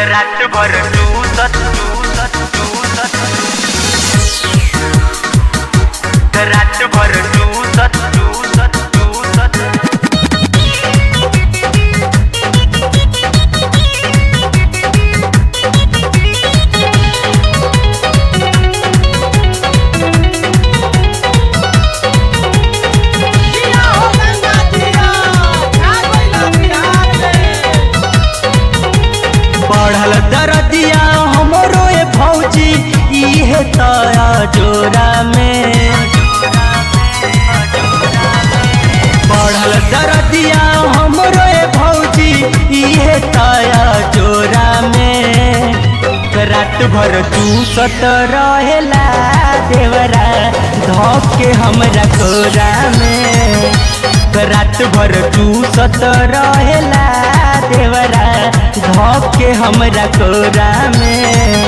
रात भर टूसत टूसत टूसत रात भर टूसत टूसत टूसत जिया हो गंगा जिया छा गइला बिहार में बढ़ल दरदिया हमरो ए भौजी इहे तया जोरा में बढ़ल दरदिया हमरो ए भौजी इहे तया जोरा में रात भर तू सत रहेला देवरा धोप के हमरा कोरा में रात भर तू सत रहेला देवरा धोप के हमरा कोरा में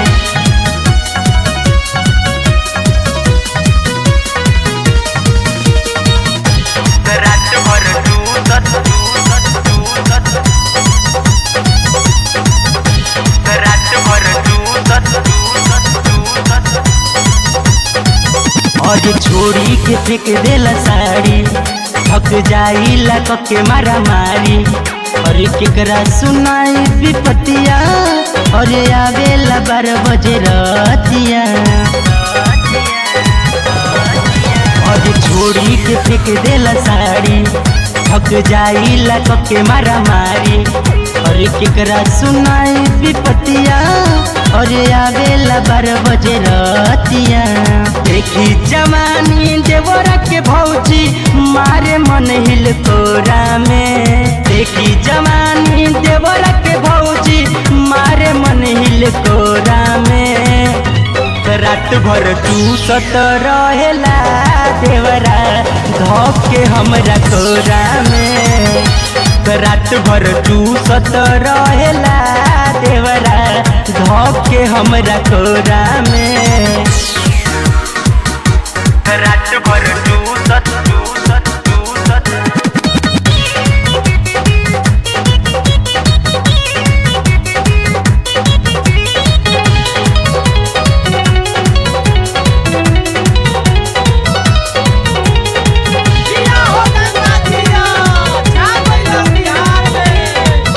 रात भर टूसत टूसत टूसत रात भर टूसत टूसत टूसत और छोड़ी के फेंक देला साड़ी थक जाई लक के मारा मारी और केकरा सुनाई विपतिया और आवेला बारह बजे रतिया और छोड़ी के फेंक देला साड़ी थक जाई लक के मारा मारी और केकरा सुनाई विपतिया और आवेला बारह बजे रतिया देखी जवानी देवरा के भौजी मारे मन हिल कोरा में देखी जवानी देवरा के भौजी मारे मन हिल कोरा में रात भर तू सत रहेला देवरा धोप के हमरा कोरा में रात भर तू सत रहेला देवरा धोप के हमरा कोरा में रात भर टूसत टूसत टूसत जिया हो गंगा जिया छा गइला बिहार में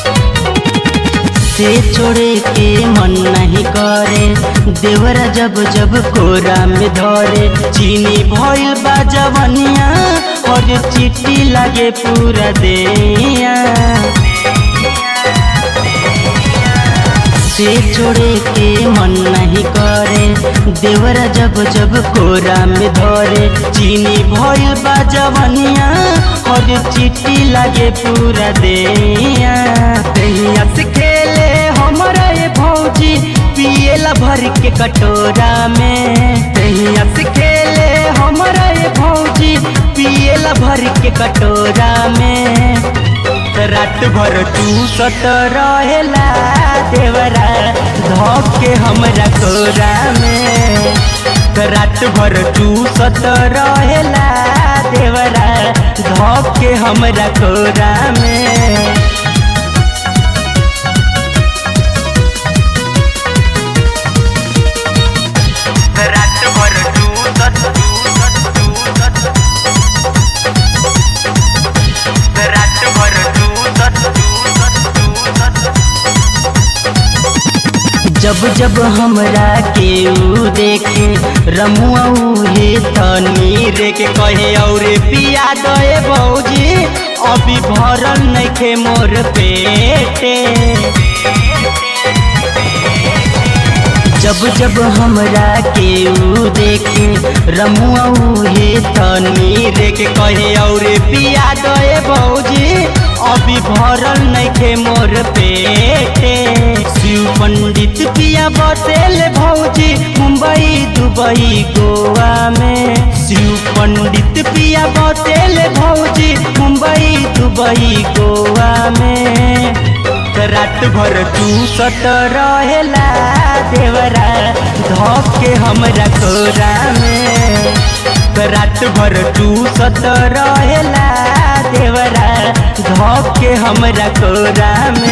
से छोड़े के मन नहीं करे देवरा जब जब कोरा में धरे चीनी भइल बा जवनिया और चिट्टी लागे पूरा देया से छोड़े के मन नहीं करे देवरा जब जब कोरा में धरे चीनी भइल बा जवनिया और चिट्टी लागे पूरा देया तहिया से खेले हमरा ये भौजी पिएला भर के कटोरा में तहिया से खेले हमरा ये भौजी पिएला भर के कटोरा में रात भर तू सत रहेला देवरा धोप के हमरा कोरा में रात भर तू सत रहेला देवरा धोप के हमरा कोरा में रात भर टूसत टूसत टूसत रात भर टूसत टूसत टूसत जब जब हमरा के ऊ देखे रमुआ उहे तनी रे के कहे और पिया दे भौजी अभी भरल नइखे मोर पेटे जब जब हमरा के ऊ देखे रमुआ उहे तनी रे के कहे और पिया दे भौजी अभी भरल नइखे मोर पेटे शिव पंडित पिया बसेल भौजी मुंबई दुबई गोवा में शिव पंडित पिया बसेल भौजी मुंबई दुबई गोवा में रात भर तू सत रहेला देवरा धोप के हमरा कोरा में रात भर तू सत रहेला देवरा धोप के हमरा कोरा में